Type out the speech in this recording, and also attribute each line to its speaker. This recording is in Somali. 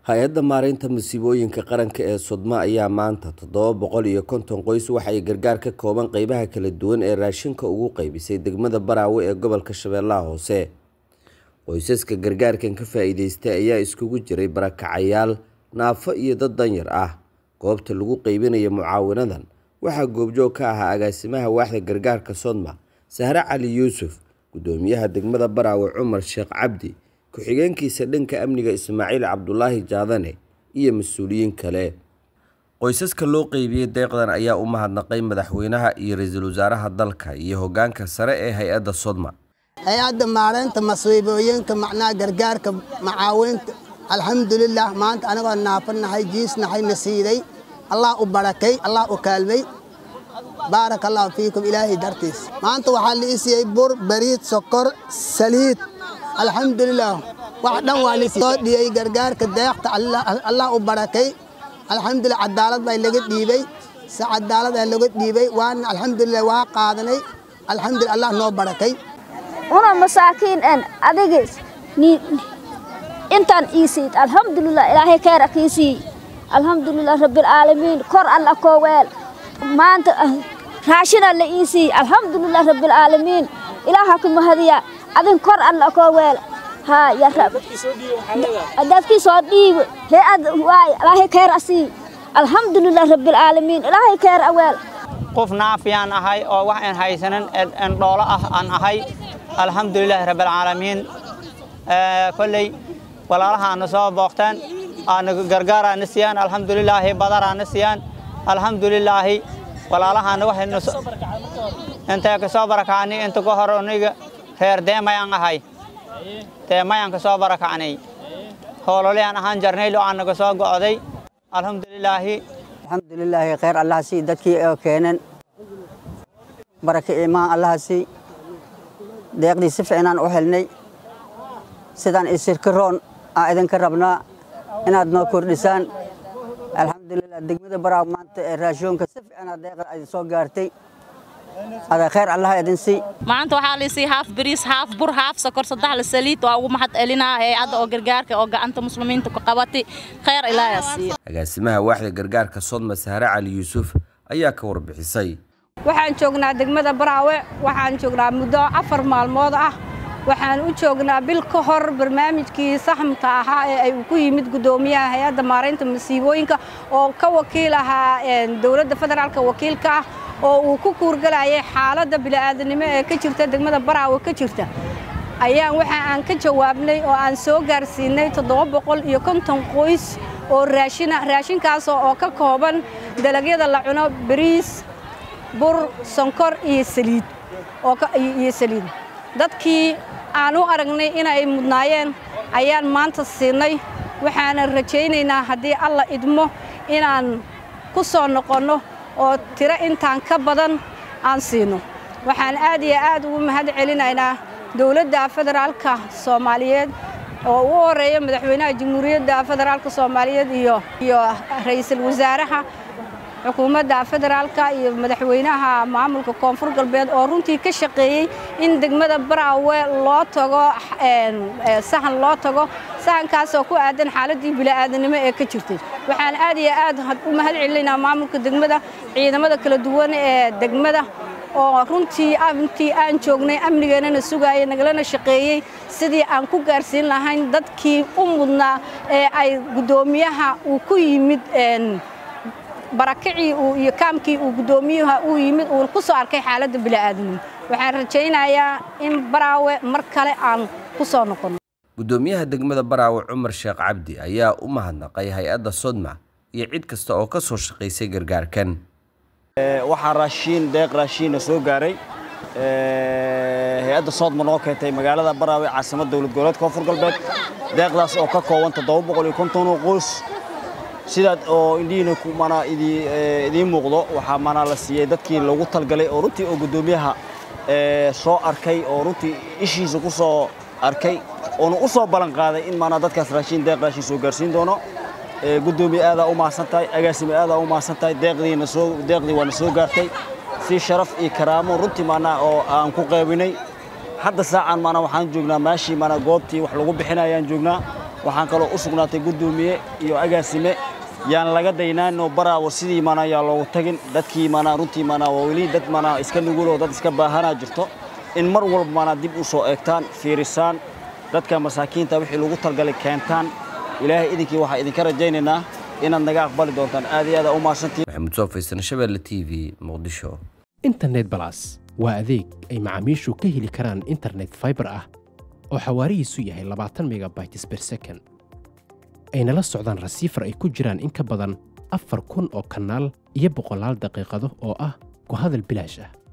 Speaker 1: hay-adda maareynta masiibooyinka qaranka ee sodma ayaa maanta toddoba boqol iyo konton qoys waxa ay gargaar ka kooban qeybaha kala duwan ee raashinka ugu qeybisay degmada baraawe ee gobolka shabeellaha hoose qoysaska gargaarkan ka faa-iideystay ayaa iskugu jiray barakacayaal naafo iyo dad danyar ah goobta lagu qeybinayo mucaawinadan waxaa goobjoog ka ahaa agaasimaha waaxda gargaarka sodma sahre cali yuusuf gudoomiyaha degmada baraawe cumar sheekh cabdi ku-xigeenkiisa dhanka amniga ismaaciil cabdulaahi jaadane iyo mas-uuliyiin kale qoysaska loo qeybiyey deeqdan ayaa u mahadnaqay madaxweynaha iyo ra-iisul wasaaraha dalka iyo hogaanka sare ee hay-adda sodma
Speaker 2: hay-adda maareynta masiibooyinka macnaha gargaarka macaawinta alxamdulilah maanta anagoo naafanahay jiisnahay na siiday allah u barakay allah u kaalmay baaraka allahu fiikum ilaahay dartiis maanta waxaa la ii siiyey bur bariid sokor saliid alxamdulilah wax dhan waa lisoo dhiyey gargaarka deeqta allah u barakay alxamdulilah cadaalad baa laga dhiibay si cadaalad aa laga dhiibay waana alxamdulilah waa qaadanay alxamdulilah allah noo barakay
Speaker 3: una masaakiin en adigis intaan iisiid alxamdulilah ilaahay khayra kiisii alxamdulilah rabbilcaalamiin kor alla koo weel maanta raashina la iisii alxamdulilah rabbilcaalamiin ilaaha ku mahadiya adin kor alla koo weel haa ya rab dadkii soo dhiibo hay-ad waay ilaahay khayr asii alxamdulilah rabbilcaalamiin ilaahay khayr aweel
Speaker 4: qof naafiyaan ahay oo wax aan haysanin endhoolo ah aan ahay alxamdulilah rabbilcaalamiin kolley walaalahaana soo booqteen aana gargaaraana siiyaan alxamdulilaahi badaraana siiyaan alxamdulilaahi walaalahaana waxayna intay ka soo barakacnay inta ka hor aniga reer deemayaan ahay deemayaan ka soo barakacnay hoololeyaan ahaan jarnaylo aan naga soo go'day alxamdulilaahi
Speaker 5: alxamdulilaahi khayr allaha sii dadkii oo keeneen baraka imaan allaha sii deeqdii si fiicnaan u helnay sidaan isirkaroon aan idinka rabnaa inaad noo kordhisaan alxamdulilah degmada baraaw maanta ee raashoonka si fiicnaa deeqda idin soo gaartay ada khayr allaha idin sii
Speaker 6: maanta waxaa laisii haaf bariis haaf bur haaf sokor saddex la saliid waa ugu mahad celinaa hay-adda oo gargaarka oo gacanta muslimiinta ku qabatay khayr ilaaha siiyo
Speaker 1: agaasimaha waaxda gargaarka sodma sahre cali yuusuf ayaa ka warbixisay
Speaker 7: waxaan joognaa degmada baraawe waxaan joognaa muddo afar maalmood ah waxaan u joognaa bil ka hor barnaamijkii saxmka ahaa ee ay ku yimid guddoomiyaha hay-adda maaraynta masiibooyinka oo ka wakiil ahaa dowladda federaalka wakiilka ah oo uu ku kuurgalayay xaaladda bini'aadanimo ee ka jirta degmada baraawe ka jirta ayaan waxa aan ka jawaabnay oo aan soo gaarsiinay toddoba boqol iyo konton qoys oo raashina raashinkaas oo ka kooban dalagyada la cuno bariis bur sonkor iyo saliid iyo saliid dadkii aan u aragnay inay mudnaayeen ayaan maanta siinay waxaanan rajaynaynaa haddii alla idmo inaan ku soo noqonno oo tiro intaan ka badan aan siino waxaan aad iyo aad ugu mahad celinaynaa dowladda federaalka soomaaliyeed oo ugu horeeya madaxweynaha jamhuuriyadda federaalka soomaaliyeed iyo iyo ra'iisul wasaaraha xukuumadda federaalka iyo madaxweynaha maamulka koonfur galbeed oo runtii ka shaqeeyey in degmada baraawe loo tago sahan loo tago sahankaasoo ku aadan xaaladdii bini'aadanimo ee ka jirtay waxaan aad iyo aad u mahad celinaynaa maamulka degmada ciidamada kala duwan ee degmada oo runtii intii aan joognay amnigeennana sugaayay nagalana shaqeeyey sidii aan ku gaarsiin lahayn dadkii u mudnaa ee ay guddoomiyaha uu ku yimid barakacii iyo kaamkii uu guddoomiyuha uu yimid uu ku soo arkay xaaladda bini'aadanimo waxaan rajaynayaa in baraawe mar kale aan ku soo noqonno
Speaker 1: guddoomiyaha degmada baraawe cumar sheekh cabdi ayaa u mahadnaqay hay-adda sodma iyo cid kasta oo ka soo shaqaysay gargaarkan
Speaker 8: waxaa raashiin deeq raashiina soo gaaray hay-adda soodma noo keentay magaalada baraawe caasimad dowlad goboleed koonfur galbeed deeqdaas oo ka kooban toddoba boqol iyo konton oo qoys sidaad oo indhihiina mana idiin muuqdo waxaa mana la siiyey dadkii loogu talgalay oo runtii oo guddoomiyaha soo arkay oo runtii ishiisa ku soo arkay oona u soo ballan qaaday in maanaa dadkaas raashiin deeq raashiin soo gaarsiin doono guddoomiye aadaa u mahadsan tahay agaasime aadaa u mahadsan tahay deeqdiina soo deeqdii waana soo gaartay si sharaf iyo karaamo runtii maanaa oo aan ku qaybinay hadda saacan maanaa waxaan joognaa meeshii maanaa goobtii wax lagu bixinayaan joognaa waxaan kaloo u sugnaatay guddoomiye iyo agaasime yaan laga daynaanoo baraawo sidii maanaa yaa loogu tagin dadkii maanaa runtii maanaa waa weli dad maanaa iska nuguloo dad iska baahanaa jirto in mar walba maanaa dib u soo eegtaan fiirisaan dadka masaakiinta wixii lagu talgalay keentaan ilaahay idinkii waxaa idinka rajaynaynaa inaad naga aqbali doontaan aad iyo aad u mahadsantihiin
Speaker 1: maxamuud soo faysan shabeelle t v muqdisho
Speaker 9: internet balas waa adeeg ay macaamiishu ka heli karaan internet fiber ah oo xawaarihiisu yahay labaatan megabytes per second ayna la socdaan rasiifar ay ku jiraan in ka badan afar kun oo kanaal iyo boqolaal daqiiqado oo ah ku hadal bilaash ah